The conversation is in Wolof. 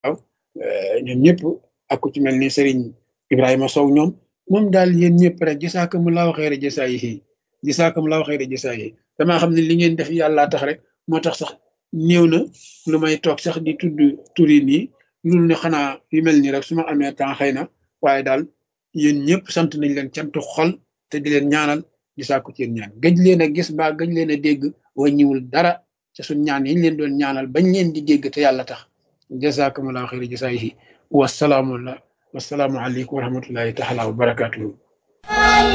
waaw ñoom ñëpp ak ku ci mel ni Serigne Ibrahima Sow ñoom moom daal yéen ñëpp rek jasaakumullaahu xayra jasaayihi jasaakumullaahu xayra jasaayihi damaa xam ne li ngeen def yàllaa tax rek moo tax sax néew na lu may toog sax di tudd turi nii loolu ne xanaa yu mel nii rek su ma amee temps xëy na waaye daal yéen ñëpp sant nañ leen cantu xol te di leen ñaanal di sàkku ci yéen ñaan gëj leen a gis mbaa gëj leen a dégg wàññiwul dara ca suñ ñaan yi ñu leen doon ñaanal bañ leen di dégg te yàlla tax jazakumullahu xayra jasaayihi wasalaamu wasalaamu aleykum wa rahmatullahi taala wa barakatuhu